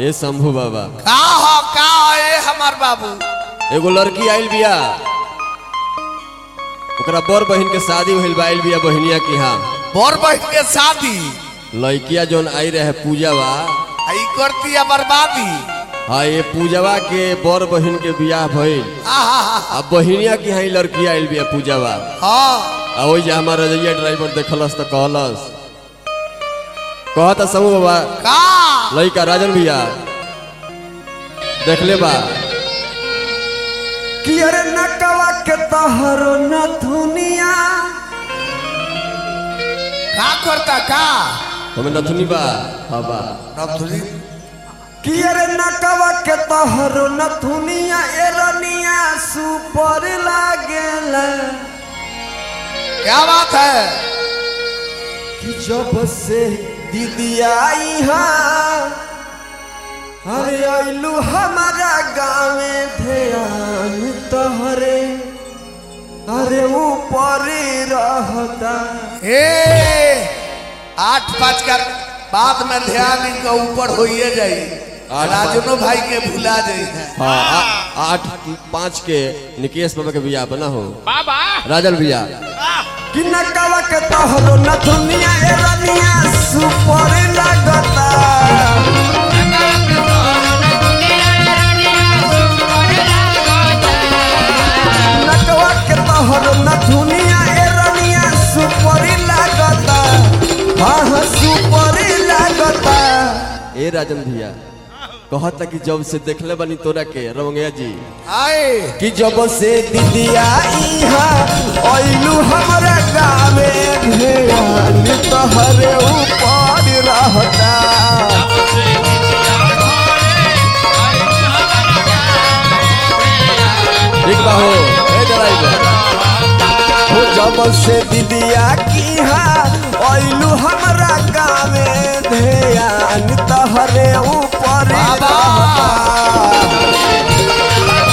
ए शंभू बाबा का हो का हो ए हमार बाबू एगो लड़की आइल बिया ओकरा बड़ बहिन के शादी भइल बा आइल बिया बहिनिया के यहाँ बड़ बहन के शादी लड़किया जौन आई रहे पूजावा आई करती है बर्बादी हाँ ये पूजावा के बड़ बहिन के बियाह भइल आहा अब बहिनिया के यहाँ ई लड़की आइल बिया पूजावा हाँ आ वही जे हमार रजैया ड्राइवर देखलस तो कहलस कहता समूह बाबा का लड़का राजन भैया देखले बा कि अरे नकवा के तहरो न दुनिया का करता का हमें नथुनी बा हाँ बा नथुनी कि अरे नकवा के तहरो न दुनिया एरनिया सुपर लागेला क्या बात है कि जब से दीदी आई हाँ अरे आइलू हमारा गाँवे ध्यान तहरे अरे ऊपर रहता ए आठ पाँच का बाद में ध्यान इनका ऊपर होइए जाई आठ राजनो भाई के भुला जाई हाँ आ- आठ पाँच के निकेश बाबा के बियाह बना हो बाबा राजन भैया कि नकवा के तहरो न दुनिया एरनिया सुपर लगता नकवा के तहरो न दुनिया एरनिया सुपर लगता हाँ हाँ सुपर लगता ए राजन भैया कहता कि जब से देखले बनी तोरा के रमंगया जी आए कि जब से दीदिया इहाँ अइलू हमरा गावे ध्यान तहरे ऊपर रहता ठीक बा हो ए ड्राइवर हो जब से दीदिया की अइलू हमरा गावे ध्यान तहरे ऊपर बाबा। रहता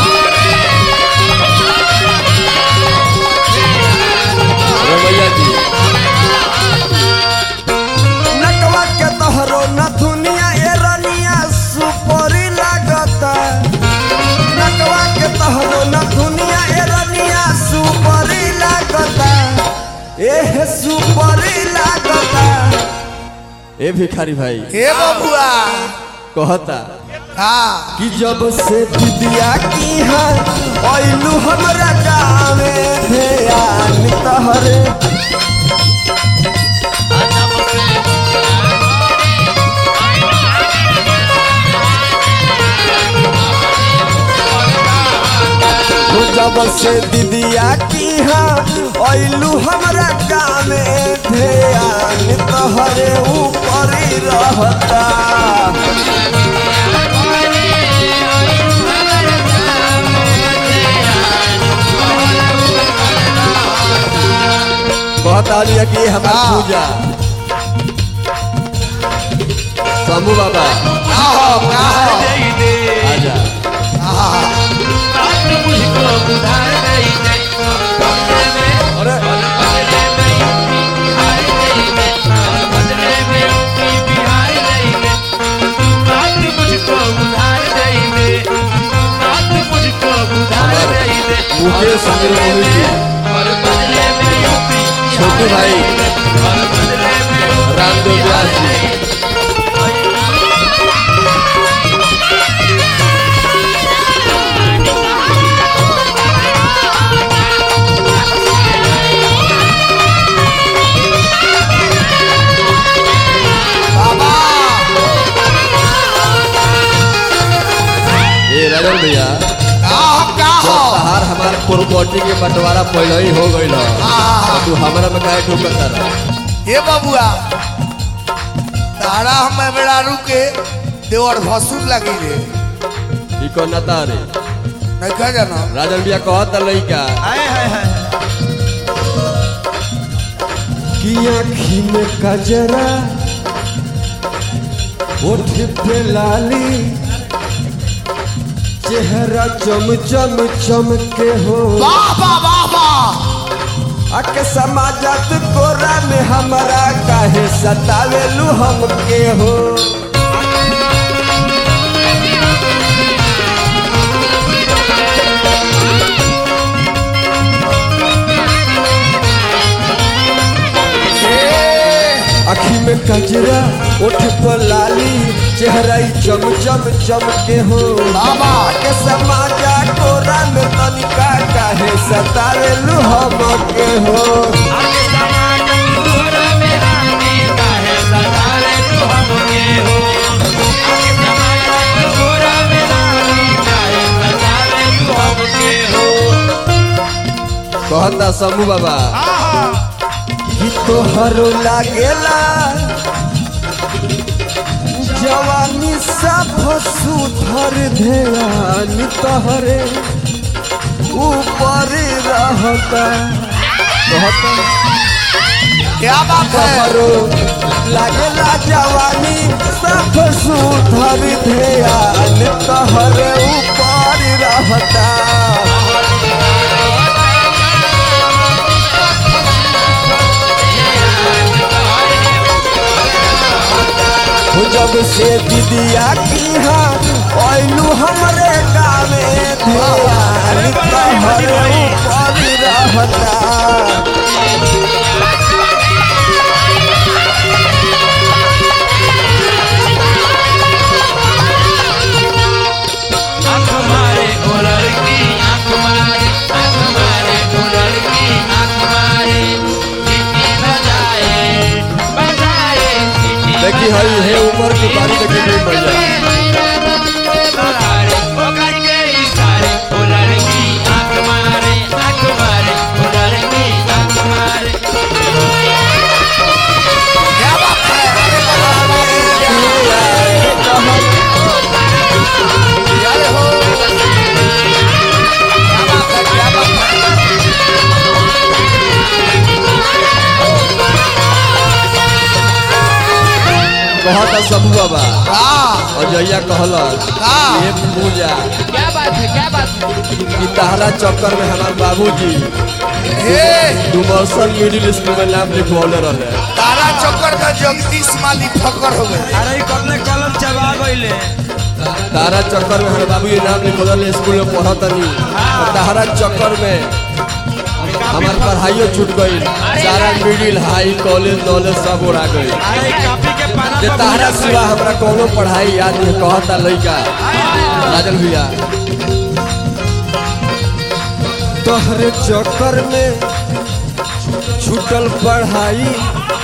रमैया जी नकवा के तहरो न दुनिया एरनिया सुपरी लागता नकवा के तहरो न दुनिया एरनिया सुपरी लागता एह सुपरी लागता ए भिखारी भाई हे बबुआ कहता हाँ कि जब से दीदिया की है अइलू हमरा गावे ध्यान तहरे हो जब से दीदिया की है अइलू हमरा गावे ध्यान तहरे ऊपर रहता कहता लिया कि हमार हाँ। पूजा शंभू बाबा का हो का हो आजा अरे मुकेश समीर मोहित जी छोटू भाई रामदेव व्यास जी बाबा ए राजन भैया का हो का हो तहार हमार प्रॉपर्टी के बंटवारा पहले ही हो गई हाँ। तू हमरा में काहे ठोकता रह हे बबुआ तारा हम बेड़ा रुके देवर भसुर लगी रे ई को नता रे नहीं कह जाना राजन भैया कहता लइका की आँखी में कजरा ओठ पे लाली चेहरा चम चम चमके हो वाह वाह वाह वाह अके समाजत कोरा में हमारा काहे सतावेलू हमके हो कजरा उठ पर लाली चेहरा ही चम चम चम के हो बाबा। के समाजा कोरा में तनिका काहे सतावेलु हम के हो कहता समू बाबा कि तोहरो लागेला जवानी सब सुधर ध्यान तोहरे ऊपर रहता कहता क्या बात है तोहरो लागेला जवानी सब सुधर ध्यान तोहरे ऊपर रहता हो जब से दीदिया की हाँ ओइलू हमरे गावे ध्यान तोहरे ऊपर रहता देखी हई हे उम्र की बारी देखी नहीं बढ़िया क्या बात है अरे बाबा, जय हो क्या बात है क्या बात है कहता समू बाबा हाँ अजैया कहलस हाँ। ये पूजा क्या बात है क्या बात है कि तहरा चक्कर में हमार बाबूजी हे डुमरसन मिडिल स्कूल में नाम लिखवले रहे तारा चक्कर में जगदीश माली ठक्कर हो गए अरे ई कतने कलम चबा गइले तारा चक्कर में हमारे बाबूजी नाम लिखवले स्कूल में पढ़तनी तो तहरा चक्कर में हमार पढ़ाइयो छूट गई सारा मिडिल हाई कॉलेज नॉलेज सब उड़ा गई अरे ई कॉपी के पाना जे पर तहरा बुझा सिवा हमरा कोनो पढ़ाई याद नहीं कहता लइका राजन भैया तोहरे चक्कर में छूटल पढ़ाई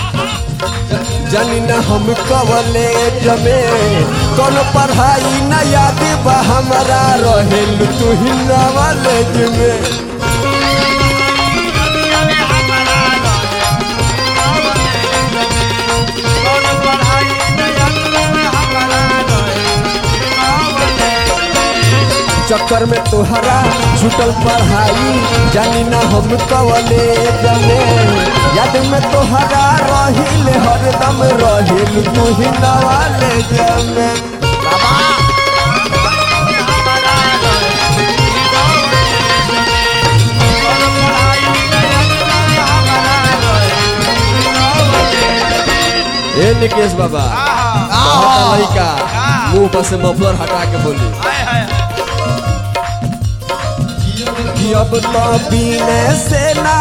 जानी ना हम कवले जमे कौन पढ़ाई न याद बा हमारा रहेल तू ही नॉलेज में चक्कर में तोहरा छूटल पढ़ाई जानी ना हम कवले जमे याद में तोहरा रहिल हरदम रहिल तू ही नवाले जमे ए निकेश बाबा कहता लइका मुंह पर से मफलर हटा के बोली कि अब तो पीने से ना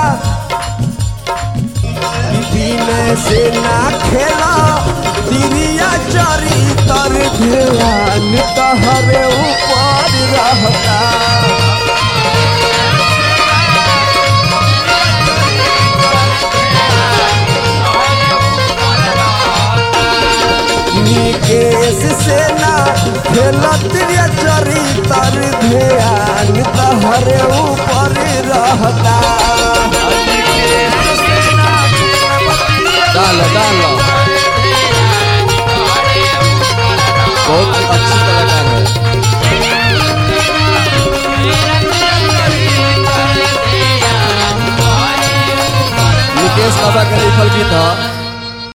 कि पीने से ना खेला तिरिया चरी तर ध्यान तहरे ऊपर रहता निकेश से ना खेला तिरिया चरी तर ध्यान तहरे